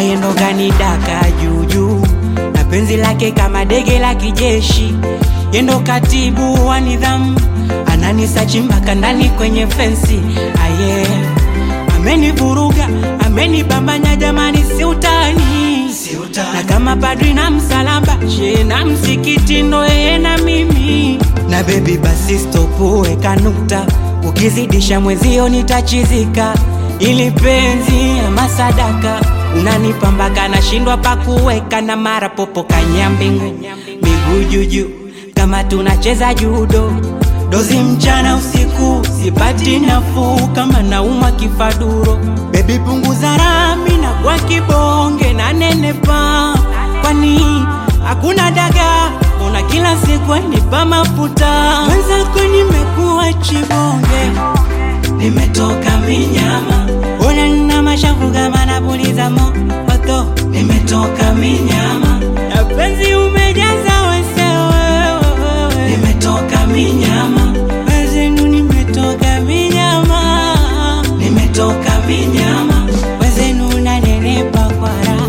ayendo kanidaka juujuu na penzi lake kama dege la kijeshi yendo katibu wa nidhamu ananisachi mpaka ndani kwenye fensi aye amenivuruga amenibambanya jamani si utani na kama padri na msalaba she na msikiti ndo yeye na mimi na bebi basi stopu weka nukta ukizidisha mwezio nitachizika ili penzi ama sadaka unanipambaka nashindwa pakuweka na mara popo kanyambingu miguu juju kama tunacheza judo dozi mchana usiku sipati nafuu kama naumwa kifaduro bebi punguza rami na kwa kibonge na nenepa kwani hakuna daga una kila siku nipa mafuta wenzako nimekuwa chibonge nimetoka minyama ona nina mashavu kama napuliza moto nimetoka minyama na penzi umejaza wesewewe nimetoka minyama wezenu nimetoka minyama nimetoka minyama wezenu nanenepa kwa raha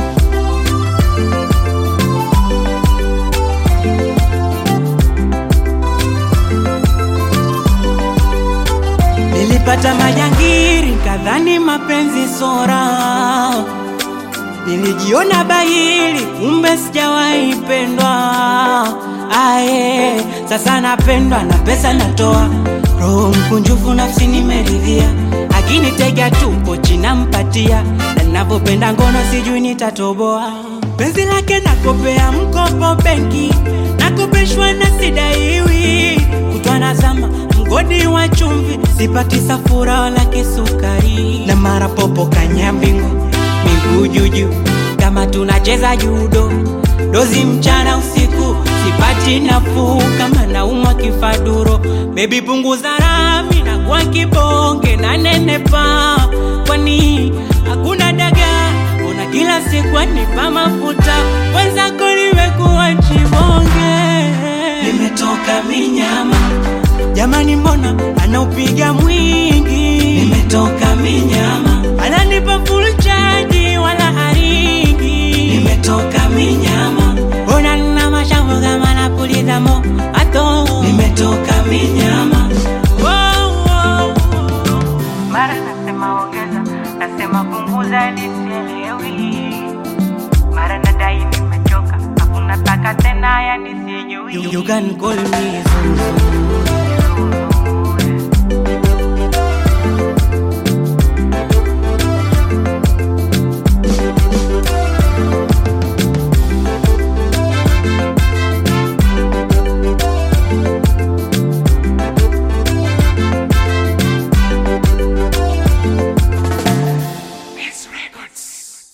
Nilipata majangiri kadhani mapenzi sora, nilijiona bahili kumbe sijawahi pendwa. Aye, sasa napendwa na pesa natoa, roho mkunjufu nafsi nimeridhia, akinitega tu pochi nampatia, na ninavyopenda ngono sijui nitatoboa. Penzi lake nakopea mkopo benki, nakopeshwa na sidaiwi, kutwa nazama mgodi wa chumvi, sipati safura wala kisukari, na mara popo kanyambingu, miguu juju kama tunacheza judo, dozi mchana usiku, sipati nafuu kama naumwa kifaduro. Bebi punguza rami na kwa kibonge na nenepa, kwani hakuna daga Ona kila siku anipa mafuta, wenzako limekuwa chibonge, nimetoka minyama Jamani, mbona anaupiga mwingi? Nimetoka minyama, ananipa full charge wala haringi. Nimetoka minyama, mbona nina mashavu kama napuliza moto? Nimetoka minyama, oh, oh, oh. mara nasema ongeza, nasema punguza, nisielewi. Mara nadai nimechoka, hakuna taka tena, yani sijui. You, you can call me Zuzu.